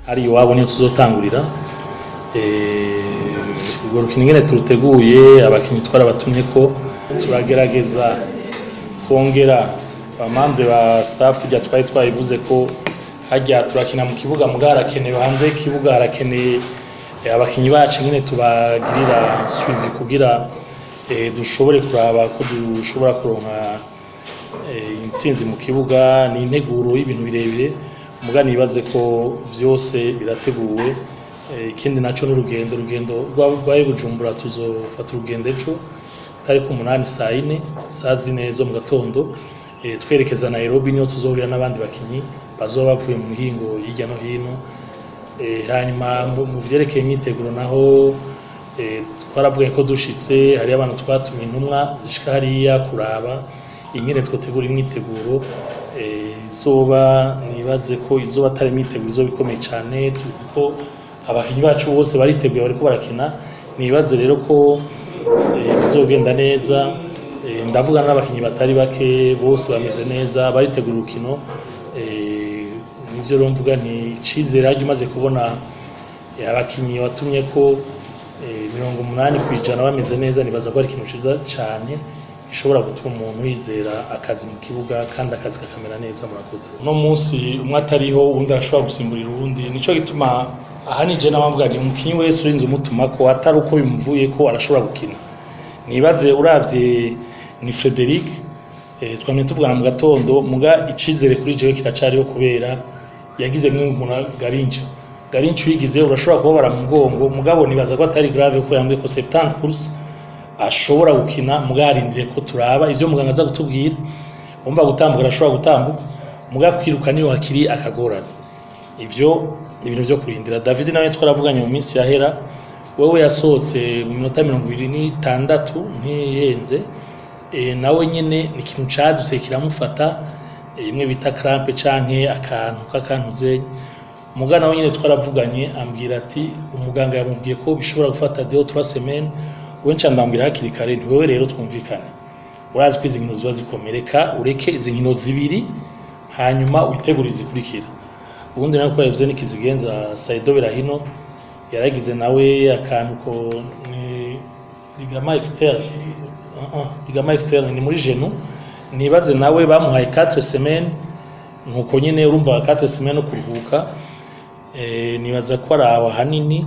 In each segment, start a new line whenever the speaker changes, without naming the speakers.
ari iwabo niyo tuzotangurira urwo rukino ingene turuteguye abakinnyi twarabatumye ko turagerageza kongera abamambre ba staff kujya twari twabivuze ko hajya turakina mu kibuga muga harakenewe hanze y'ikibuga harakeneye abakinnyi bacu nyine tubagirira suivi kugira dushobore kuraba ko dushobora kuronka intsinzi mu kibuga ni integuro y'ibintu birebire muga nibaze ko vyose birateguwe ikindi naco n'urugendo urugendo rwabaye bujumbura tuzofata urugendo ejo tariki umunani saa yine saa zine zo mu gatondo twerekeza Nairobi niho tuzohurira n'abandi bakinyi bazoba bavuye mu mihingo hirya no hino hanyuma mu vyerekeye imyiteguro naho twaravuga ko dushitse hariyo abantu twatumiye intumwa zishika hariya kuraba ingene twotegura imyiteguro izoba nibaze ko izoba atari imyiteguro izoba ikomeye cane tuzi ko abakinyi bacu bose bariteguye bariko barakina nibaze rero ko bizogenda neza ndavuga n'abakinyi batari bake bose bameze neza baritegura urukino nivyo rero mvuga nti icizere harya umaze kubona abakinyi watumye ko mirongo umunani kw'ijana bameze neza nibaza ko ari ikintu ciza cane gishobora gutuma umuntu yizera akazi mu kibuga kandi akazi kakamera neza murakoze uno munsi umwe atariho uwundi arashobora gusimburira uwundi nico gituma aha nije n'abavuga nti umukinyi wese urinze umutuma ko atari uko bimuvuye ko arashobora gukina nibaze uravye ni Frederic twamye tuvugana mu gatondo muga icizere kuri jewe kiracariho kubera yagize mwe umuntu garinja garinja uyigize urashobora kubabara mu mugongo mugabo nibaza ko atari grave ko yambwiye ko 70% ashobora gukina muga yarindiriye ko turaba ivyo muganga aza kutubwira umva gutambuka arashobora gutambuka muga kwiruka niyo hakiri akagorana ivyo ibintu vyo kurindira David nawe twaravuganye mu minsi yahera wewe yasohotse mu minota mirongo ibiri n'itandatu ntihenze e, nawe nyene ni ikintu cadutse kiramufata imwe bita crampe canke akantu k'akantuze muga nawe nyene twaravuganye ambwira ati umuganga yamubwiye ko bishobora gufata deux trois semaines we nca ndambwira hakiri kare nti wewe rero twumvikane urazi ko izi nkino ziba zikomereka ureke izi nkino zibiri hanyuma witegure izikurikira ubundi nawe ko yavuze n'ikizigenza Saido Berahino yaragize nawe akantu ko ni ligament externe uh -uh, ligament externe ni muri genou nibaze nawe bamuhaye 4 semaines nkuko nyene urumva 4 semaines no kuruhuka eh nibaza ko ari aho hanini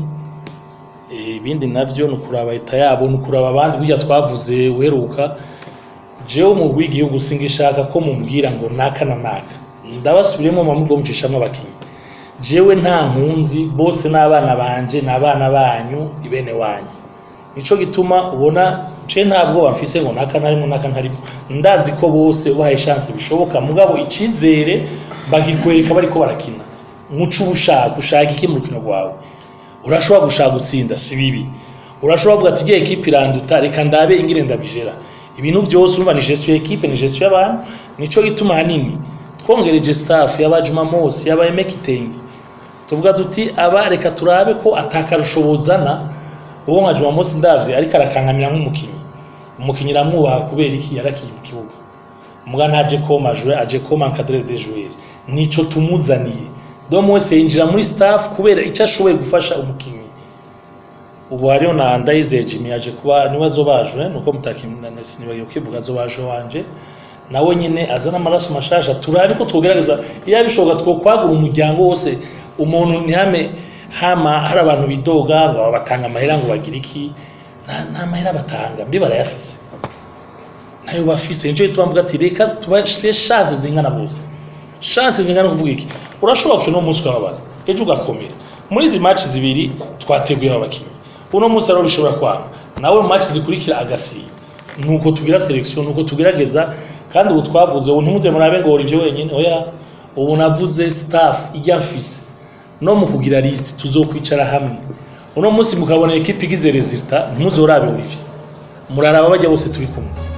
ibindi navyo ni ukuraba leta yabo ni ukuraba abandi burya twavuze uheruka jewe mu bw'igihugu singishaka ko mumbwira ngo naka na naka ndabasubiremo mamubwo mucishamwe abakinyi jewe nta nkunzi bose n'abana banje n'abana banyu ibene wanyu nico gituma ubona je ntabwo bamfise ngo naka ntarimo naka ntarimo ndazi ko bose ubahaye chance bishoboka mugabo icizere bagikwereka bariko barakina muco ubushaka ushaka iki mu rukino rwawe urashobora gushaka gutsinda si bibi urashobora kuvuga ati igihe ekipe iranduta reka ndabe ingire ndabijera ibintu byose urumva ni gestion ekipe ni gestion y'abantu nico gituma hanini twongereje staff y'abajuma mose y'aba emekitenge tuvuga duti aba reka turabe ko atakarusho buzana uwo nka Juma Mose ndavye ariko arakankamira nk'umukinyi umukinyi ramwubaha kubera iki yarakiye mu kibuga muga ntaje koma jouer aje koma encadrer des joueurs nico tumuzaniye donc wese yinjira muri staff kubera icyo ashoboye gufasha umukinyi ubu hariho na Ndayizeye Jimmy yaje kuba niwe azobajwe nuko mutakimana sinibagiye ukivuga azobajwe wanje nawe nyine azana amaraso mashasha turabe ko twogerageza iyo bishoboka twokwagura umuryango wose umuntu ntihame hama hari abantu bidoga ngo batanga amahera ngo bagire iki nta mahera batanga mbi barayafise ntayo bafise nico gituma mvuga ati reka tubashire chance zingana bose chance zingana kuvuga iki urashobora gukina umunsi ukababara ejo ugakomera muri izi match zibiri twateguye abakinnyi uno munsi rero bishobora kwanga nawe mu match zikurikira agasiba nuko tugira selection nuko tugerageza kandi ubu twavuze ubu ntimuze murabe ngo ivyo wenyine oya ubu navuze staff ijya mfise no mu kugira list tuzokwicara hamwe uno munsi mukabona ekipe igize resultat ntimuzorabe Olivier muraraba bajya bose turi kumwe